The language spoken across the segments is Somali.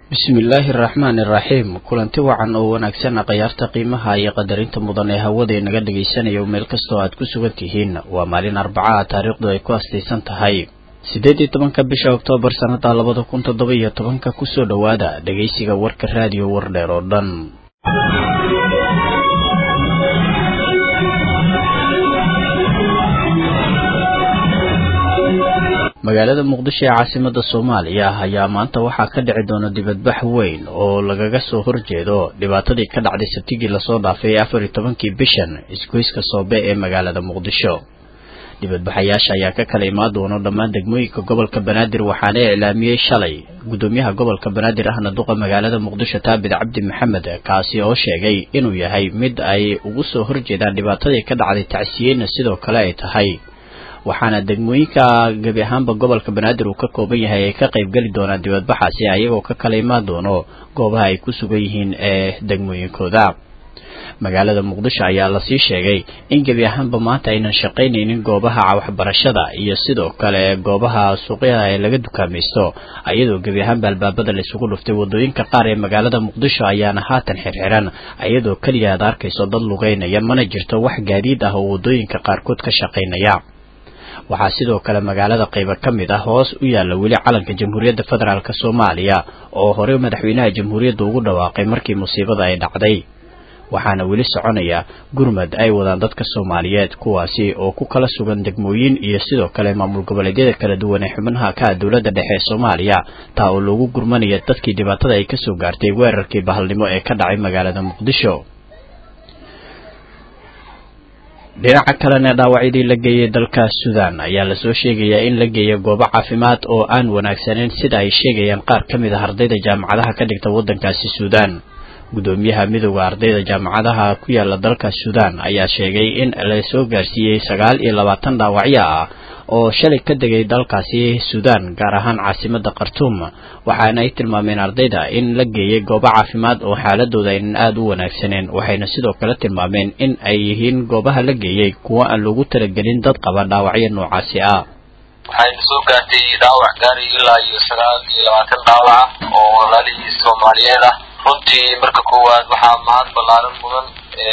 bismillaahi araxmaani iraxiim kulanti wacan oo wanaagsan khayaarta qiimaha iyo qadarinta mudan ee hawada inaga dhagaysanayo meel kastoo aad ku sugan tihiin waa maalin arbacaha taariikhdu ay ku astaysan tahay siddeed iyo tobanka bisha oktoobar sannada labada kun toddoba iyo tobanka kusoo dhowaada dhegaysiga warka raadiyo wardheer oo dhan magaalada muqdisho ee caasimada soomaaliya ayaa maanta waxaa ka dhici doona dibadbax weyn oo lagaga soo horjeedo dhibaatadii ka dhacday sabtigii lasoo dhaafay afar iyo tobankii bishan isgoyska soobe ee magaalada muqdisho dibadbaxayaasha ayaa ka kala imaan doono dhammaan degmooyinka gobolka banaadir waxaana iclaamiyey shalay gudoomiyaha gobolka banaadir ahna duqa magaalada muqdisho taabid cabdi maxamed kaasi oo sheegay inuu yahay mid ay ugu soo horjeedaan dhibaatadii ka dhacday tacsiyeyna sidoo kale ay tahay waxaana degmooyinka gebi ahaanba gobolka banaadir uu ka kooban yahay ay ka qayb geli doonaan dibadbaxaasi ayagoo ka kala imaan doono goobaha ay ku sugan yihiin ee degmooyinkooda magaalada muqdisho ayaa lasii sheegay in gebi ahaanba maanta aynan shaqaynaynin goobaha waxbarashada iyo sidoo kale goobaha suuqyada ee laga dukaamaysto ayadoo gebi ahaanba albaabada la isugu dhuftay wadooyinka qaar ee magaalada muqdisho ayaana haatan xirxiran ayadoo keliya aad arkayso dad lugeynaya mana jirto wax gaadiid ah oo wadooyinka qaarkood ka shaqaynaya waxaa sidoo kale magaalada qaybo ka mid ah hoos u yaalla weli calanka jamhuuriyadda federaalk soomaaliya oo horey madaxweynaha jamhuuriyadda ugu dhawaaqay markii musiibada ay dhacday waxaana weli soconaya gurmad ay wadaan dadka soomaaliyeed kuwaasi oo ku kala sugan degmooyin iyo sidoo kale maamul goboleedyada kala duwan ee xubnaha ka ah dowladda dhexe ee soomaaliya taa oo loogu gurmanaya dadkii dhibaatada ay kasoo gaartay weerarkii bahalnimo ee ka dhacay magaalada muqdisho dhinaca kalena dhaawacyadii la geeyay dalka suudan ayaa lasoo sheegayaa in la geeyo goobo caafimaad oo aan wanaagsaneyn sida ay sheegayaan qaar ka mid ah ardayda jaamacadaha ka dhigta waddankaasi suudan gudoomiyaha midooda ardayda jaamacadaha ku yaala dalka suudan ayaa sheegay in lasoo gaarsiiyey sagaal iyo labaatan dhaawacyo ah oo shalay ka degay dalkaasi suudan gaar ahaan caasimada khartuum waxaana ay tilmaameen ardayda in la geeyay goobo caafimaad oo xaaladooda aynan aada u wanaagsaneen waxayna sidoo kale tilmaameen in ay yihiin goobaha la geeyey kuwo aan loogu talagelin dad qaba dhaawacyo noocaasi ah waxayna soo gaartay dhaawac gaari ilaa iyo sagaal iyo labaatan dhaawac oo walaalihii soomaaliyeed ah runtii marka koowaad waxaa mahad ballaaran mudan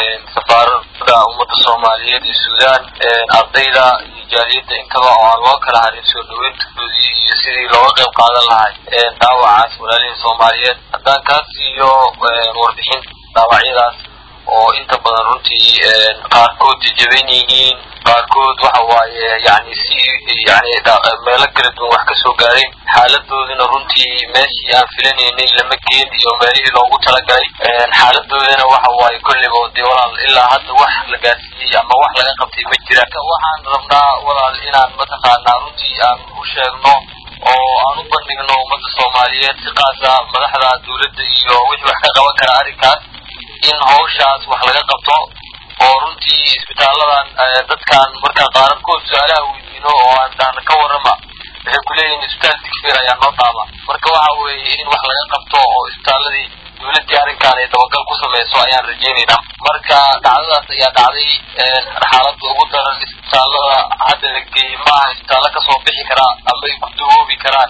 safaarada ummadda soomaaliyeed iyo suudan ardayda iyo jaaliyadda intaba oo aan loo kala harin soo dhaweyntoodii iyo sidii looga qayb qaadan lahay dhaawacaas walaalihii soomaaliyeed haddaan kaas siiyo warbixin dhaawacyadaas oo inta badan runtii qaarkood jajaban yihiin qaarkood waxa waaye yani si yani meelo kala duwan wax kasoo gaareen xaaladoodina runtii meeshii aan filanaynay lama geen iyo meelihii loogu talagalay xaaladoodina waxa waaye kolleyba dee walaal ilaa hadda wax la gaarsiiyey ama wax laga qabtay ma jira waxaan rabnaa walaal inaan mataqaanaa runtii aan u sheegno oo aan u bandhigno ummadda soomaaliyeed si qaasa madaxda dawladda iyo wixii wax ka qaban kara arrinkaas in hawshaas wax laga qabto oo runtii isbitaaladan dadkan markaan qaararkood su-aalaha weydiino oo aan dahna ka warrama waxay kuleeyihin isbitaal digfir ayaa noo dhaama marka waxa weeye in wax laga qabto oo isbitaaladii dawladdii arrinkan ay dabagal ku samayso ayaan rajeynaynaa marka dhacdadaas ayaa dhacday xaaladda ugu daran isbitaalada hadda la geeyey maaha isbitaallo kasoo bixi karaa ama ay ku dawoobi karaan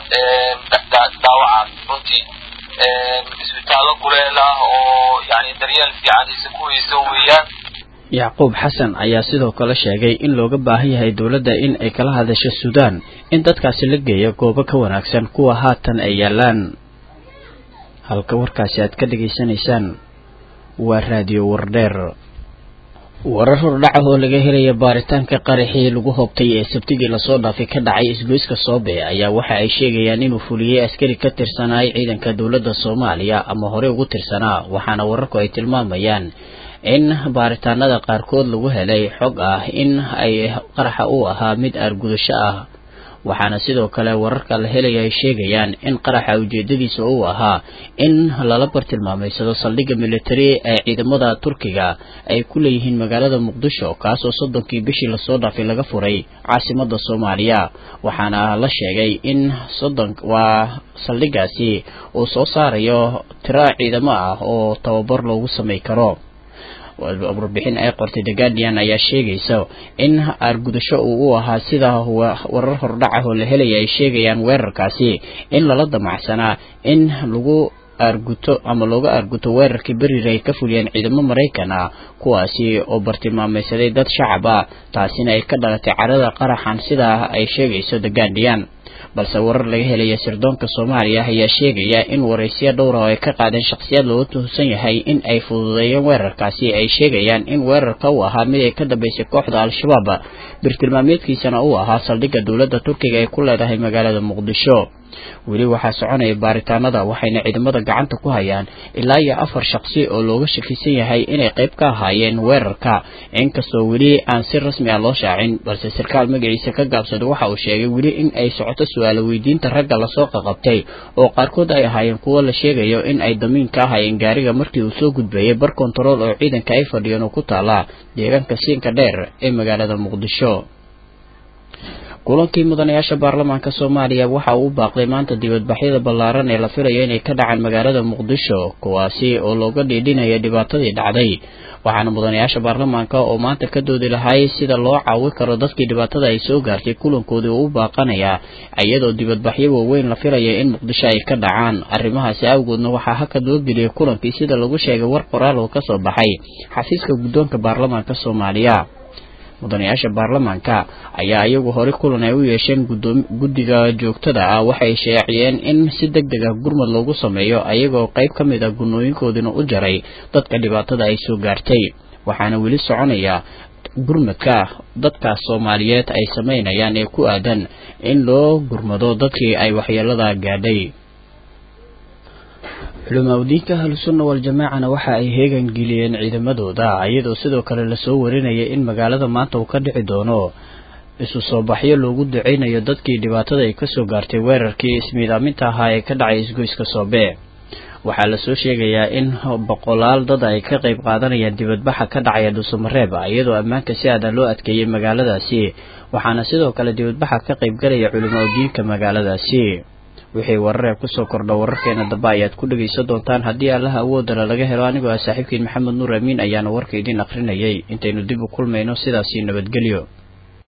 dhaawacaas runtii isbitaallo kuleel ah oo yani daryeel fiican isa ku weysan weeyaan yacquub xasan ayaa sidoo kale sheegay in looga baahan yahay dowladda in ay kala hadasho suudaan in dadkaasi la geeyo goobo ka wanaagsan kuwa haatan ay yaalaan halka warkaasi aad ka dhegaysanaysaan waa raadiyo wardheer warar hordhaca oo laga helaya baaritaanka qaraxii lagu hobtay ee sabtigii lasoo dhaafay ka dhacay isgoyska soobe ayaa waxa ay sheegayaan inuu fuliyey askari ka tirsanaay ciidanka dowladda soomaaliya ama horey ugu tirsanaa waxaana wararku ay tilmaamayaan in baaritaanada qaarkood lagu helay xog ah in ay qaraxa uu ahaa mid aargudasho ah waxaana sidoo kale wararka la helaya ay sheegayaan in qaraxa ujeedadiisa uu ahaa in lala bartilmaamaysado saldhigga militari ee ciidamada turkiga ay ku leeyihiin magaalada muqdisho kaasoo soddonkii bishii lasoo dhaafay laga furay caasimada soomaaliya waxaana la sheegay in soddon waa saldhiggaasi uu soo saarayo tiro ciidamo ah oo tababar loogu samay karo warbixin ay qortay the guardian ayaa sheegaysa in aargudasho uu u ahaa sida warar hordhac ah oo la helaya ay sheegayaan weerarkaasi in lala damacsanaa in lagu aarguto ama looga aarguto weerarkii beriir ay ka fuliyeen ciidamo maraykan ah kuwaasi oo bartilmaameysaday dad shacab ah taasina ay ka dhalatay carada qaraxan sidaa ay sheegayso the guardian balse warar laga helaya sirdoonka soomaaliya ayaa sheegaya in waraysiyo dhowra oo ay ka qaadeen shakhsiyaad looga tuhsan yahay in ay fududeeyeen weerarkaasi ay sheegayaan in weerarka uu ahaa mid ay ka dambeysay kooxda al-shabaab birtilmaameedkiisana uu ahaa saldhigga dowladda turkiga ay ku leedahay magaalada muqdisho weli waxaa soconaya baaritaanada waxayna ciidamada gacanta ku hayaan ilaa iyo afar shaqsi oo looga shakisan yahay inay qayb ka ahaayeen weerarka inkastoo weli aan si rasmi ah loo shaacin balse sarkaal magaciisa ka gaabsaday waxa uu sheegay weli in ay socoto su-aalo weydiinta ragga lasoo qaqabtay oo qaarkood ay ahaayeen kuwo la sheegayo in ay damiin ka ahaayeen gaariga markii uu soo gudbeeyey bar kontarool oo ciidanka ay fadhiyeen oo ku taala deegaanka siinka dheer ee magaalada muqdisho kulankii mudanayaasha baarlamaanka soomaaliya waxa uu u baaqday maanta dibadbaxyada ballaaran ee la filayo inay ka dhacaan magaalada muqdisho kuwaasi oo looga dhiidhinaya dhibaatadii dhacday waxaana mudanayaasha baarlamaanka oo maanta ka doodi lahay sida loo caawi karo dadkii dhibaatada ay soo gaartay kulankoodii uu u baaqanayaa iyadoo dibadbaxyo waaweyn la filaya in muqdisho ay ka dhacaan arrimahaasi awgoodna waxaa hakad loo geliyay kulankii sida lagu sheegay war qoraal oo kasoo baxay xafiiska guddoonka baarlamaanka soomaaliya mudanayaasha baarlamaanka ayaa iyagu hore kulan ay u yeesheen guddiga joogtada ah waxay sheeciyeen in si deg deg ah gurmad loogu sameeyo ayagoo qayb ka mid ah gunooyinkoodiina u jaray dadka dhibaatada ay soo gaartay waxaana weli soconaya gurmadka dadkaas soomaaliyeed ay samaynayaan ee ku aadan in loo gurmado dadkii ay waxyeelada gaadhay culimaadudiinka ahlusunna wal-jamaacana waxa ay heegan geliyeen ciidamadooda iyadoo sidoo kale lasoo warinaya in magaalada maanta uu ka dhici doono isu soo baxyo loogu duceynayo dadkii dhibaatada ay kasoo gaartay weerarkii ismiidaaminta ahaa ee ka dhacay isgoyska soobe waxaa lasoo sheegayaa in boqolaal dad ay ka qayb qaadanayaan dibadbaxa ka dhacaya dhuusamareeb iyadoo ammaanka si aadan loo adkeeyey magaaladaasi waxaana sidoo kale dibadbaxa ka qayb galaya culimaadudiinka magaaladaasi wixii wararee kusoo kordha wararkeena dambe ayaad ku dhegaysan doontaan haddii allaha awoodana laga helo anigoo ah saaxiibkiin maxamed nuur amiin ayaana warka idiin akrinayay intaynu dib u kulmayno sidaasii nabadgelyo